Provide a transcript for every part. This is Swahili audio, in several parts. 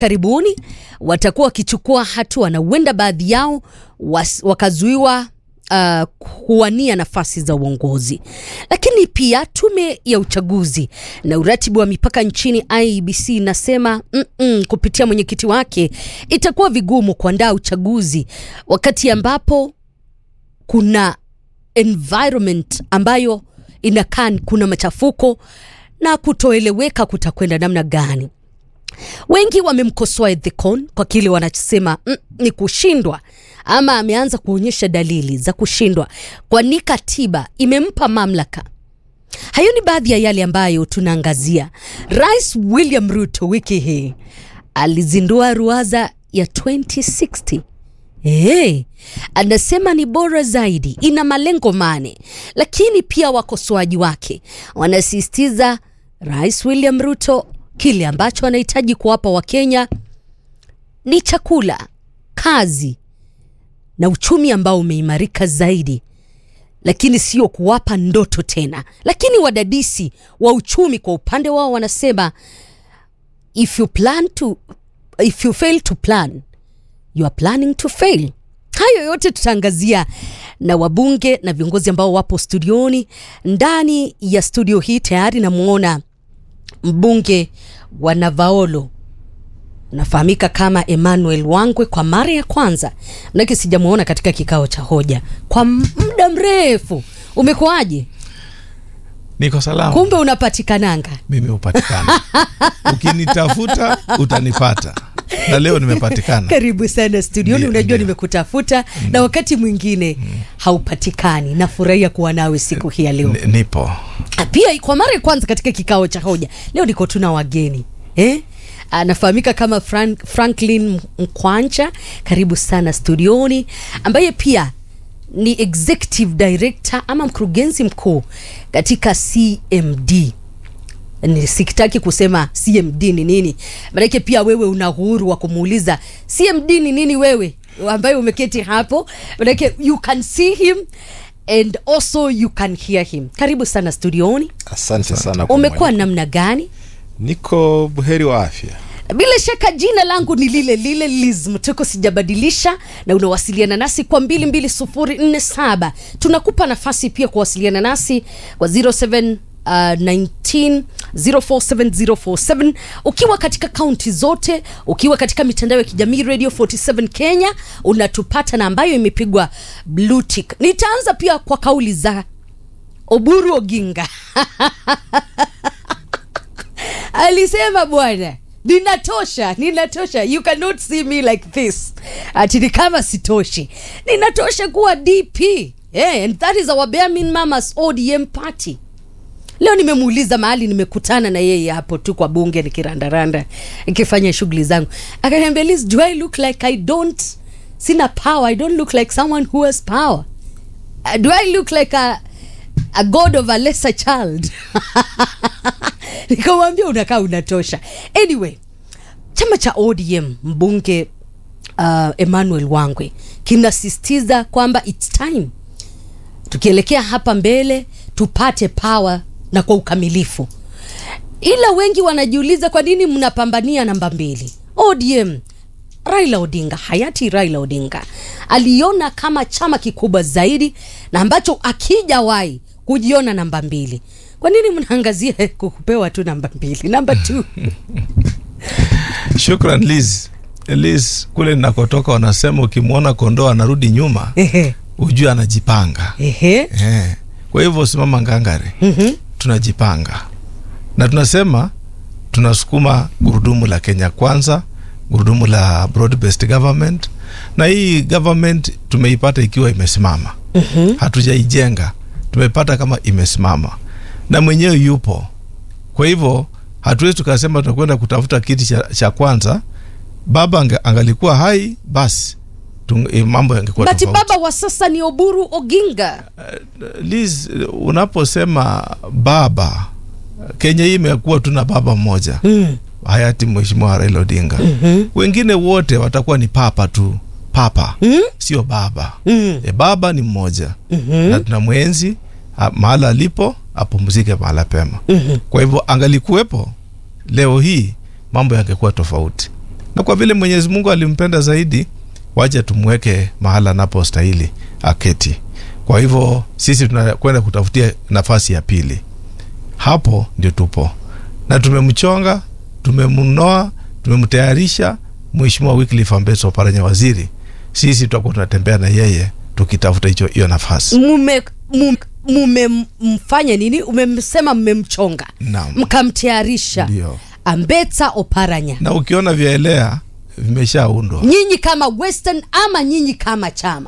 karibuni watakuwa wakichukua hatua na huenda baadhi yao was, wakazuiwa uh, kuwania nafasi za uongozi. Lakini pia tume ya uchaguzi na uratibu wa mipaka nchini IEBC inasema mm -mm, kupitia mwenyekiti wake itakuwa vigumu kuandaa uchaguzi wakati ambapo kuna environment ambayo inakaa kuna machafuko na kutoeleweka kutakwenda namna gani. Wengi wamemkosoa Ethicon kwa kile wanachosema mm, ni kushindwa ama ameanza kuonyesha dalili za kushindwa, kwani katiba imempa mamlaka. Hayo ni baadhi ya yale ambayo tunaangazia. Rais William Ruto wiki hii alizindua ruwaza ya 2060 Hey, anasema ni bora zaidi, ina malengo mane, lakini pia wakosoaji wake wanasisitiza Rais William Ruto kile ambacho anahitaji kuwapa Wakenya ni chakula, kazi na uchumi ambao umeimarika zaidi, lakini sio kuwapa ndoto tena. Lakini wadadisi wa uchumi kwa upande wao wanasema if you plan to, if you fail to plan you are planning to fail. Hayo yote tutaangazia na wabunge na viongozi ambao wapo studioni. Ndani ya studio hii tayari namwona mbunge wa Navaolo nafahamika kama Emmanuel Wangwe kwa mara ya kwanza, manake sijamwona katika kikao cha hoja kwa muda mrefu. Umekuwaje? Niko salama. Kumbe unapatikananga. Mimi hupatikana, ukinitafuta utanipata, na leo nimepatikana. Karibu sana studioni. Ndio, Unajua ndio. nimekutafuta na wakati mwingine haupatikani. Nafurahia kuwa nawe siku hii ya leo. N- Nipo pia kwa mara ya kwanza katika kikao cha hoja leo niko tuna wageni eh? anafahamika kama Frank, Franklin Mkwancha, karibu sana studioni, ambaye pia ni executive director ama mkurugenzi mkuu katika CMD. Ni sikitaki kusema CMD ni nini, maanake pia wewe una uhuru wa kumuuliza CMD ni nini wewe ambaye umeketi hapo, maanake you can see him and also you can hear him. Karibu sana studioni. Asante sana kwa Umekuwa mwaliko. namna gani? Niko buheri wa afya. Bila shaka jina langu ni lile lile Liz Mtoko, sijabadilisha, na unawasiliana nasi kwa 22047. Tunakupa nafasi pia kuwasiliana nasi kwa 07 Uh, 19 047047 ukiwa katika kaunti zote, ukiwa katika mitandao ya kijamii Radio 47 Kenya unatupata na ambayo imepigwa blue tick. Nitaanza pia kwa kauli za Oburu Oginga alisema bwana ninatosha ninatosha you cannot see me like this ati ni kama sitoshi ninatosha kuwa dp yeah, and that is our bare mamas odm party leo nimemuuliza mahali nimekutana na yeye hapo tu kwa bunge nikirandaranda nikifanya shughuli zangu akaniambia Liz, do i look like i don't sina power i don't look like someone who has power Uh, do i look like a, a god of a lesser child nikamwambia unakaa unatosha anyway chama cha odm mbunge uh, emmanuel wangwe kinasisitiza kwamba its time tukielekea hapa mbele tupate power na kwa ukamilifu ila wengi wanajiuliza kwa nini mnapambania namba mbili odm raila odinga hayati raila odinga aliona kama chama kikubwa zaidi na ambacho akijawahi kujiona namba mbili kwa nini mnaangazia kupewa tu namba mbili namba t shukran Liz. Liz, kule ninakotoka wanasema ukimwona kondoo anarudi nyuma ujue anajipanga eh. Kwa hivyo simama ngangare, tunajipanga na tunasema tunasukuma gurudumu la Kenya kwanza, gurudumu la broad based government, na hii government tumeipata ikiwa imesimama hatujaijenga, tumepata kama imesimama na mwenyewe yupo. Kwa hivyo hatuwezi tukasema tunakwenda kutafuta kiti cha, cha kwanza. Baba ange, angalikuwa hai basi tung, eh, mambo yangekuwa bati tofauti. baba wa sasa ni oburu oginga Liz, unaposema baba, Kenya hii imekuwa tuna baba mmoja mm. hayati Mheshimiwa Raila Odinga. Wengine wote watakuwa ni papa tu, papa Mm? sio baba. Mm. E, baba ni mmoja na tuna mwenzi a- mahala alipo apumzike mahala pema. Kwa hivyo angalikuwepo leo hii mambo yangekuwa tofauti. na kwa vile Mwenyezi Mungu alimpenda zaidi, waje tumweke mahala anapostahili aketi. Kwa hivyo sisi tunakwenda kutafutia nafasi ya pili, hapo ndio tupo na tumemchonga, tumemnoa, tumemtayarisha Mheshimiwa Wycliffe Ambeso Oparanya waziri. Sisi tutakuwa tunatembea na yeye tukitafuta hicho hiyo nafasi. mume mume mumemfanya nini umemsema mmemchonga Naam. mkamtayarisha Ndio. ambeta oparanya Na ukiona vyaelea vimeshaundwa nyinyi kama western ama nyinyi kama chama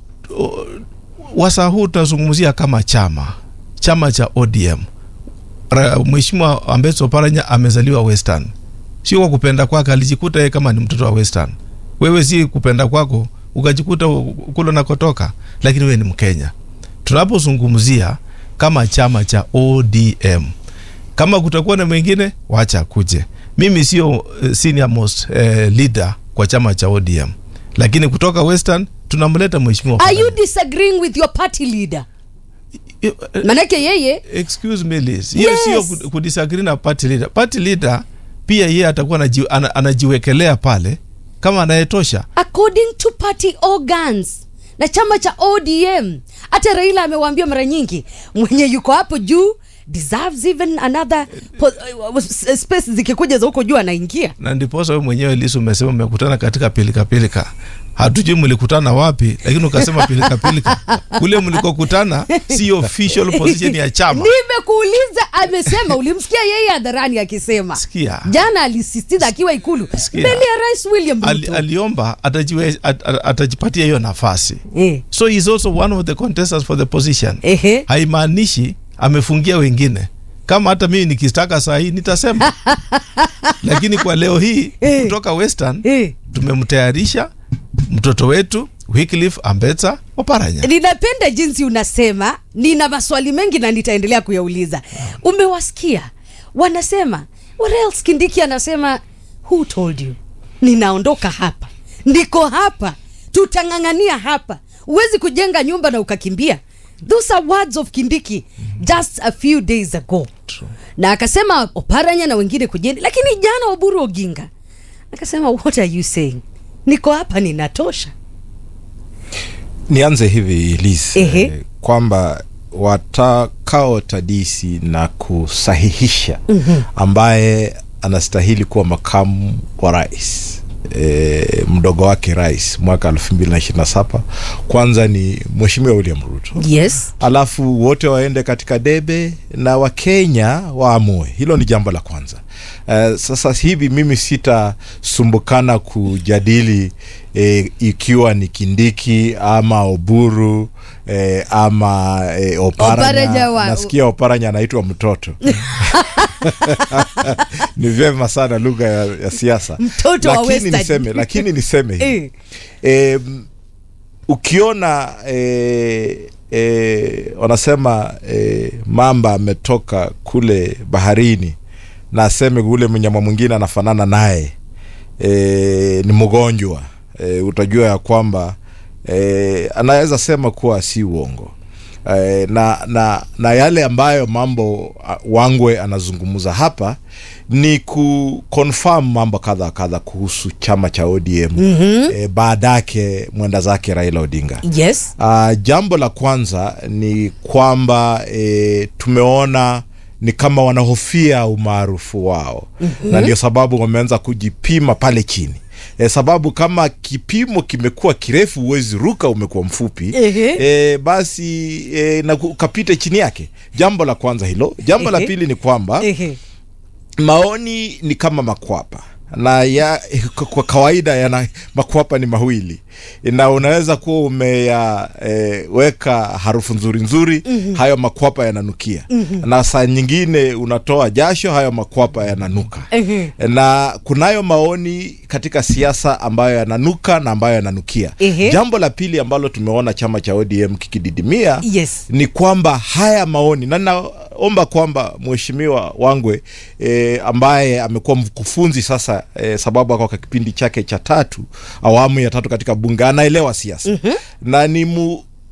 wasaa huu tunazungumzia kama chama chama cha ODM. Ra- Mheshimiwa Ambeso Oparanya amezaliwa Western, sio kwa kupenda kwake, alijikuta yeye kama ni mtoto wa Western. Wewe si kupenda kwako ukajikuta u- kule unakotoka, lakini wewe ni Mkenya. Tunapozungumzia kama chama cha ODM, kama kutakuwa na mwingine wacha kuje. Mimi sio eh, senior most eh, leader kwa chama cha ODM, lakini kutoka Western tunamleta Mheshimiwa are you Oparanya. disagreeing with your party leader Eh, eh, manake yeye excuse me Liz, hiyo Yes. sio ku- kudisagree na party leader. Party leader pia yeye atakuwa anaji, ana, anajiwekelea pale kama anayetosha. according to party organs na chama cha odm hata raila amewaambia mara nyingi mwenye yuko hapo juu deserves even another po, uh, space zikikuja za huko juu anaingia Na ndiposa wewe mwenyewe Liz umesema mmekutana katika pilika pilika. Hatujui mlikutana wapi, lakini ukasema pilika pilika. Kule mlikokutana si official position ya chama. nimekuuliza amesema ulimsikia yeye hadharani akisema Sikia. jana alisisitiza akiwa ikulu Sikia. mbele ya rais william Ali, ruto aliomba atajiwe, at, at, atajipatia hiyo nafasi. Eh. So he is also one of the contestants for the position. Ehe. haimaanishi amefungia wengine kama hata mimi nikitaka saa hii nitasema lakini kwa leo hii Eh. kutoka western Eh. tumemtayarisha mtoto wetu Wycliffe Ambetsa Oparanya ninapenda jinsi unasema nina maswali mengi na nitaendelea kuyauliza umewasikia wanasema what else kindiki anasema who told you ninaondoka hapa ndiko hapa tutang'ang'ania hapa huwezi kujenga nyumba na ukakimbia those are words of kindiki just a few days ago na akasema oparanya na wengine kujeni lakini jana oburu oginga akasema what are you saying niko hapa ninatosha nianze hivi Liz, Ehe. eh, kwamba watakaotadisi na kusahihisha ambaye anastahili kuwa makamu wa rais E, mdogo wake rais mwaka elfu mbili na ishirini na saba kwanza ni mheshimiwa William Ruto yes alafu wote waende katika debe na wakenya waamue hilo ni jambo la kwanza uh, sasa hivi mimi sitasumbukana kujadili eh, ikiwa ni kindiki ama oburu eh, ama eh, Oparanya oparanya wa- nasikia oparanya anaitwa mtoto ni vyema sana lugha ya, ya siasa Mtoto wa lakini Western. niseme lakini niseme hivi Eh. e, ukiona e, e, wanasema e, mamba ametoka kule baharini na aseme ule mnyama mwingine anafanana naye e, ni mgonjwa e, utajua ya kwamba e, anaweza sema kuwa si uongo e, na, na, na yale ambayo mambo a, wangwe anazungumza hapa ni kuconfirm mambo kadha wa kadha kuhusu chama cha ODM mm-hmm. e, baadake mwenda zake Raila Odinga yes Uh, jambo la kwanza ni kwamba e, tumeona ni kama wanahofia umaarufu wao mm-hmm. na ndio sababu wameanza kujipima pale chini e, sababu kama kipimo kimekuwa kirefu huwezi ruka umekuwa mfupi Ehe. e, basi e, na ukapite chini yake jambo la kwanza hilo jambo la Ehe. pili ni kwamba Ehe. maoni ni kama makwapa na ya kwa kawaida yana makwapa ni mawili na unaweza kuwa umeyaweka e, harufu nzuri nzuri mm-hmm. hayo makwapa yananukia mm-hmm. na saa nyingine unatoa jasho hayo makwapa yananuka Ehe. na kunayo maoni katika siasa ambayo yananuka na ambayo yananukia Ehe. jambo la pili ambalo tumeona chama cha ODM kikididimia Yes. ni kwamba haya maoni na naomba kwamba mheshimiwa Wangwe e, ambaye amekuwa mkufunzi sasa e, sababu ako kwa kipindi chake cha tatu awamu ya tatu katika bunge anaelewa siasa mm-hmm. na ni mu,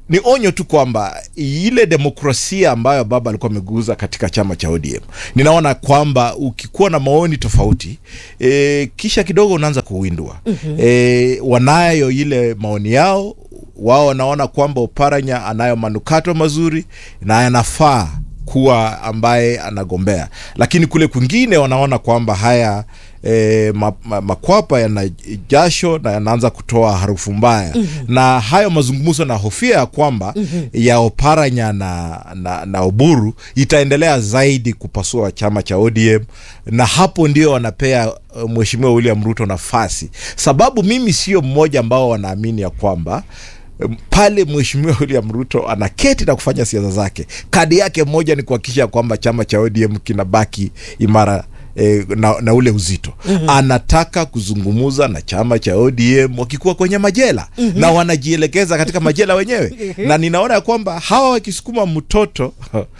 ni onyo tu kwamba ile demokrasia ambayo baba alikuwa ameguza katika chama cha ODM, ninaona kwamba ukikuwa na maoni tofauti e, kisha kidogo unaanza kuwindwa mm-hmm. E, wanayo ile maoni yao, wao wanaona kwamba Oparanya anayo manukato mazuri na yanafaa kuwa ambaye anagombea, lakini kule kwingine wanaona kwamba haya E, ma, ma, makwapa yana jasho na yanaanza kutoa harufu mbaya mm-hmm. na hayo mazungumzo na hofia ya kwamba mm-hmm. ya Oparanya na, na, na Oburu itaendelea zaidi kupasua chama cha ODM na hapo ndio wanapea uh, Mheshimiwa William Ruto nafasi, sababu mimi sio mmoja ambao wanaamini ya kwamba pale Mheshimiwa William Ruto anaketi na kufanya siasa zake, kadi yake moja ni kuhakikisha kwamba chama cha ODM kinabaki imara E, na, na ule uzito mm-hmm. Anataka kuzungumuza na chama cha ODM wakikuwa kwenye majela mm-hmm. na wanajielekeza katika majela wenyewe na ninaona ya kwamba hawa wakisukuma mtoto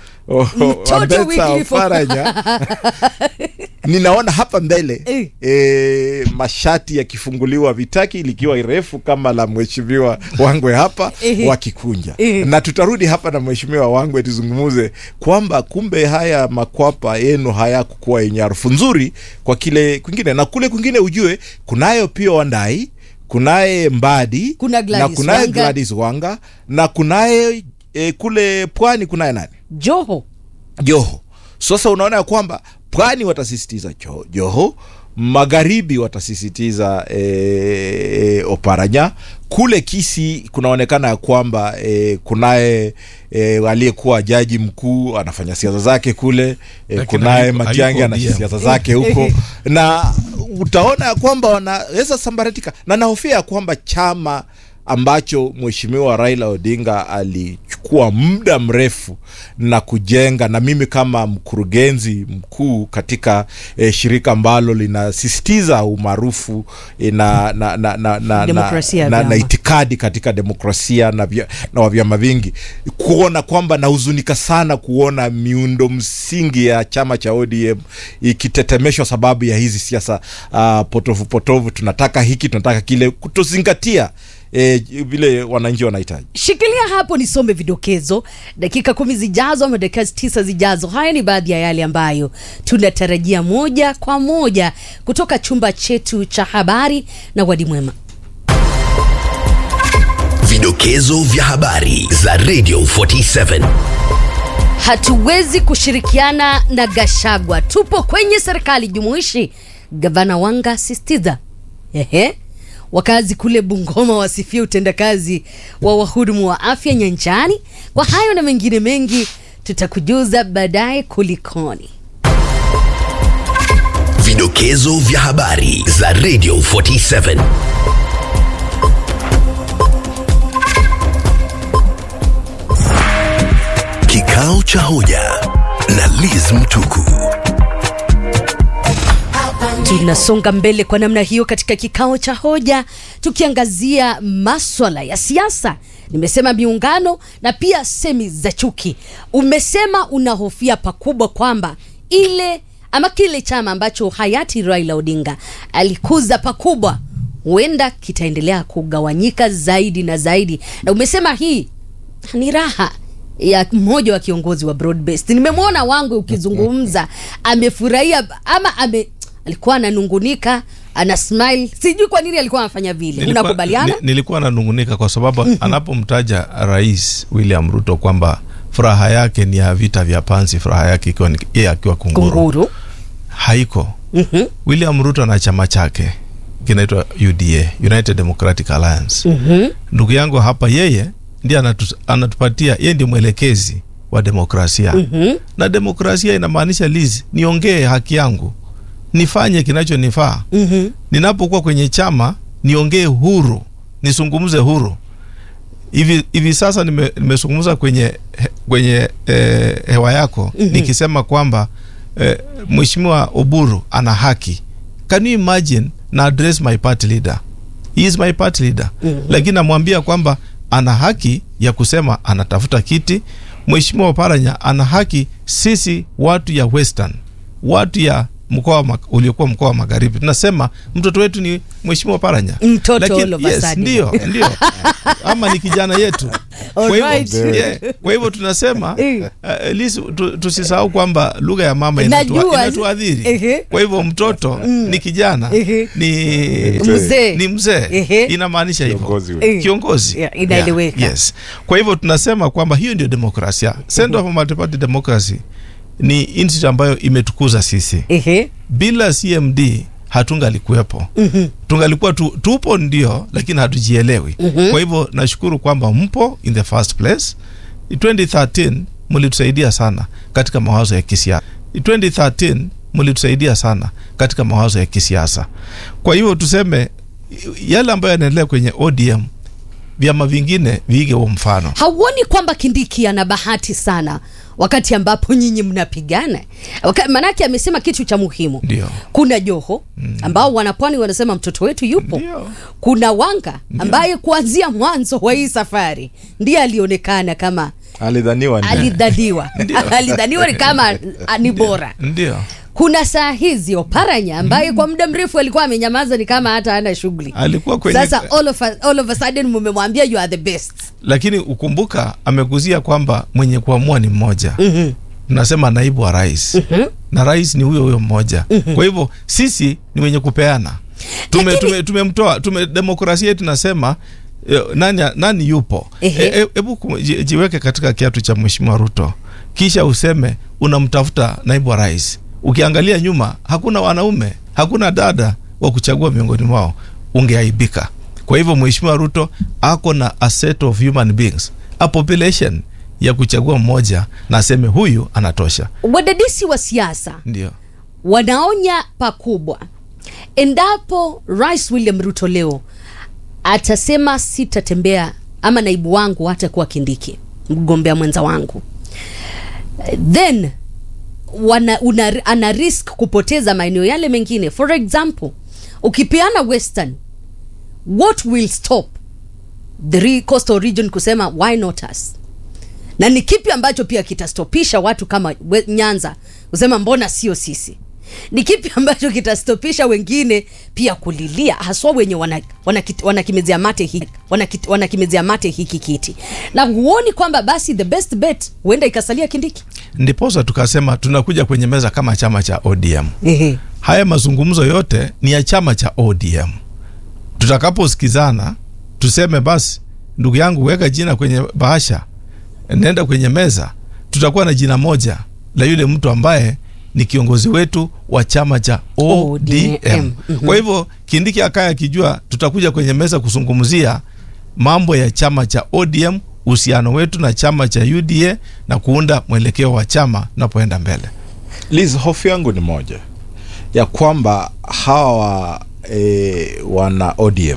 Oparanya ninaona hapa mbele e, mashati yakifunguliwa vitaki likiwa refu kama la mheshimiwa Wangwe hapa wakikunja, na tutarudi hapa na mheshimiwa Wangwe tuzungumuze kwamba kumbe haya makwapa yenu hayakukuwa yenye harufu nzuri kwa kile kwingine, na kule kwingine ujue kunayo pia Wandai, kunaye Mbadi Kuna Gladys na kunaye Wanga. Gladys Wanga na kunaye e, kule pwani kunaye nani Joho Joho. Sasa unaona ya kwamba pwani watasisitiza jo, Joho, magharibi watasisitiza e, e, Oparanya. Kule Kisi kunaonekana ya kwamba e, kunaye e, aliyekuwa jaji mkuu anafanya siasa zake kule e, Lakini kunaye hayuko- Matiang'i hayuko ana ODM. siasa zake huko na utaona ya kwamba wanaweza sambaratika, na nahofia ya kwamba chama ambacho mheshimiwa Raila Odinga alichukua muda mrefu na kujenga, na mimi kama mkurugenzi mkuu katika eh, shirika ambalo linasisitiza umaarufu eh, na, na, na, na, na, Demokrasia ya na, na, na vyama. itikadi katika demokrasia na, vya, na wa vyama vingi, kuona kwamba nahuzunika sana kuona miundo msingi ya chama cha ODM ikitetemeshwa sababu ya hizi siasa uh, potofu potofu, tunataka hiki tunataka kile, kutozingatia eh, vile wananchi wanahitaji. shikilia hapo nisome vidokezo dakika kumi zijazo ama dakika tisa zijazo haya ni baadhi ya yale ambayo tunatarajia moja kwa moja kutoka chumba chetu cha habari na wadi mwema Vidokezo vya habari za Radio 47. hatuwezi kushirikiana na gashagwa tupo kwenye serikali jumuishi gavana wanga sistiza ehe wakazi kule bungoma wasifia utendakazi wa wahudumu wa afya nyanjani kwa hayo na mengine mengi tutakujuza baadaye kulikoni Vidokezo vya habari za Radio 47. Kikao cha hoja na Liz Mtuku. tunasonga mbele kwa namna hiyo katika kikao cha hoja tukiangazia maswala ya siasa nimesema miungano na pia semi za chuki umesema unahofia pakubwa kwamba ile ama kile chama ambacho hayati raila odinga alikuza pakubwa huenda kitaendelea kugawanyika zaidi na zaidi na umesema hii ni raha ya mmoja wa kiongozi wa broadbased nimemwona wangu ukizungumza amefurahia ama ame alikuwa ananungunika ana smile sijui kwa nini alikuwa anafanya vile Nilikuwa- unakubaliana ni- nilikuwa nanungunika kwa sababu anapomtaja rais William Ruto kwamba furaha yake ni ya vita vya panzi, furaha yake ikiwa ni yeye akiwa kunguru, kunguru haiko. Mhm. William Ruto na chama chake kinaitwa UDA, United Democratic Alliance. Mhm. Ndugu yangu hapa, yeye ndiye anatu, anatupatia, yeye ndio mwelekezi wa demokrasia Mhm. na demokrasia inamaanisha Liz, niongee haki yangu, nifanye kinachonifaa Mhm. ninapokuwa kwenye chama niongee huru nisungumze huru hivi hivi sasa nime- nimezungumza kwenye he- kwenye eh, hewa yako mm-hmm. nikisema kwamba eh, mheshimiwa Oburu ana haki can you imagine na address my party leader he is my party leader mm-hmm. lakini namwambia kwamba ana haki ya kusema anatafuta kiti mheshimiwa Oparanya ana haki sisi watu ya western watu ya mkoa wa Mag- uliokuwa mkoa wa magharibi tunasema mtoto wetu ni mheshimiwa Paranya Mtoto Lakini- all of a yes, sudden. ndio ndio ama ni kijana yetu kwa hivyo, Alright. yeah, kwa hivyo tunasema Eh. uh, at least tu, tusisahau kwamba lugha ya mama inatua- Najua. inatuadhiri Ehe. kwa hivyo mtoto ni kijana Ehe. ni Mzee. ni mzee Ehe. inamaanisha hivyo Kiongozi wetu. Eh. kiongozi Yeah, inaeleweka. Yeah, yes kwa hivyo tunasema kwamba hiyo ndio demokrasia Center for Multi-Party Democracy ni institute ambayo imetukuza sisi Ehe. bila cmd hatungalikuwepo mm-hmm. tungalikuwa tu, tupo ndio lakini hatujielewi mm-hmm. kwa hivyo nashukuru kwamba mpo in the first place 2013 mlitusaidia sana katika mawazo ya kisiasa 2013 mlitusaidia sana katika mawazo ya kisiasa kwa hivyo tuseme yale ambayo yanaendelea kwenye odm vyama vingine viige huo mfano hauoni kwamba kindiki ana bahati sana wakati ambapo nyinyi mnapigana Waka, manake amesema kitu cha muhimu Ndio. kuna joho ambao wanapwani wanasema mtoto wetu yupo Ndio. kuna wanga ambaye kuanzia mwanzo wa hii safari ndiye alionekana kama alidhaniwa ni- alidhaniwa alidhaniwa ni kama ah, ni bora ndio kuna saa hizi oparanya ambaye kwa muda mrefu alikuwa amenyamaza ni kama hata ana shughuli alikuwa kwenye sasa all of, a, all of a sudden mumemwambia you are the best lakini ukumbuka ameguzia kwamba mwenye kuamua ni mmoja mm-hmm. tunasema naibu wa rais mm-hmm. na rais ni huyo huyo mmoja mm-hmm. kwa hivyo sisi ni wenye kupeana tume, Lakini- tume, tumemtoa tume, demokrasia yetu nasema eh, nani, nani yupo Ehe. hebu e, hebu ku- ji- jiweke katika kiatu cha mheshimiwa ruto kisha useme unamtafuta naibu wa rais ukiangalia nyuma hakuna wanaume hakuna dada wa kuchagua miongoni mwao ungeaibika kwa hivyo mheshimiwa ruto ako na a set of human beings a population ya kuchagua mmoja na aseme huyu anatosha wadadisi wa siasa ndio wanaonya pakubwa endapo rais william ruto leo atasema sitatembea ama naibu wangu hatakuwa kindiki mgombea mwenza wangu then wana, una, ana risk kupoteza maeneo yale mengine for example ukipeana western what will stop the re- coastal region kusema why not us na ni kipi ambacho pia kitastopisha watu kama we, nyanza kusema mbona sio sisi ni kipi ambacho kitastopisha wengine pia kulilia haswa wenye wanakimezea wana, wanakimezea mate hiki wana, wanakimezea mate hiki kiti na huoni kwamba basi the best bet huenda ikasalia kindiki ndiposa tukasema tunakuja kwenye meza kama chama cha odm Ehe. haya mazungumzo yote ni ya chama cha odm tutakaposikizana tuseme basi ndugu yangu weka jina kwenye bahasha nenda kwenye meza tutakuwa na jina moja la yule mtu ambaye ni kiongozi wetu wa chama cha odm, ODM. Mhm. kwa hivyo kindiki akaya akijua tutakuja kwenye meza kuzungumzia mambo ya chama cha odm uhusiano wetu na chama cha uda na kuunda mwelekeo wa chama tunapoenda mbele Liz, hofu yangu ni moja ya kwamba hawa e, wana ODM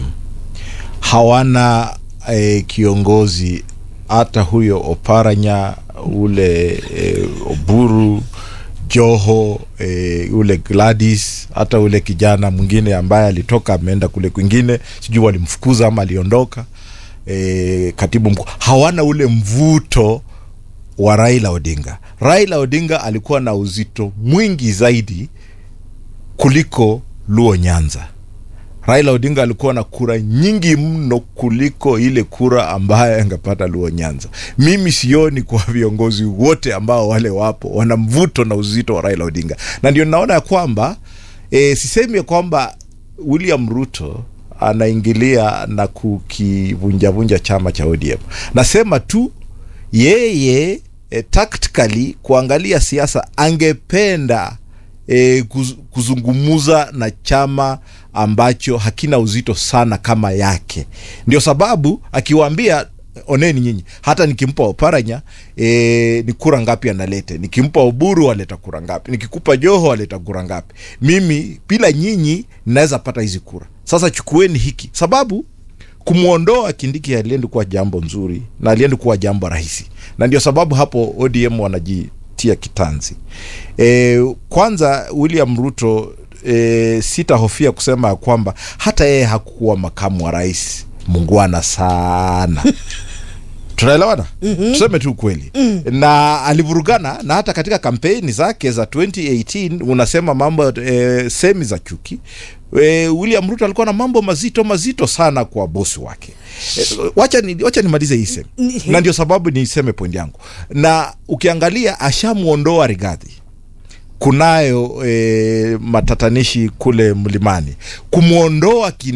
hawana e, kiongozi hata huyo Oparanya ule e, Oburu Joho e, ule Gladys hata ule kijana mwingine ambaye alitoka ameenda kule kwingine, sijui walimfukuza ama aliondoka e, katibu mkuu, hawana ule mvuto wa Raila Odinga. Raila Odinga alikuwa na uzito mwingi zaidi kuliko Luo Nyanza. Raila Odinga alikuwa na kura nyingi mno kuliko ile kura ambayo angepata Luo Nyanza. Mimi sioni kwa viongozi wote ambao wale wapo wana mvuto na uzito wa Raila Odinga, na ndio naona ya kwamba e, sisemi ya kwamba William Ruto anaingilia na kukivunjavunja chama cha ODM. Nasema tu yeye e, tactically kuangalia siasa angependa e, kuz, kuzungumuza na chama ambacho hakina uzito sana kama yake. Ndio sababu akiwaambia oneni nyinyi, hata nikimpa Oparanya e, ni kura ngapi analete, nikimpa Oburu aleta kura ngapi, nikikupa Joho aleta kura ngapi, mimi bila nyinyi naweza pata hizi kura. Sasa chukueni hiki, sababu kumwondoa Kindiki aliendi kuwa jambo nzuri na aliendi kuwa jambo rahisi, na ndio sababu hapo ODM wanajitia kitanzi. E, kwanza William Ruto e, sitahofia kusema ya kwamba hata yeye hakukuwa makamu wa rais mungwana sana tunaelewana mm-hmm. tuseme tu ukweli mm. na alivurugana na hata katika kampeni zake za 2018 unasema mambo e, semi za chuki e, william ruto alikuwa na mambo mazito mazito sana kwa bosi wake e, wacha, ni, wacha nimalize hii semi na ndio sababu niseme point yangu na ukiangalia ashamwondoa rigadhi kunayo e, matatanishi kule mlimani kumwondoa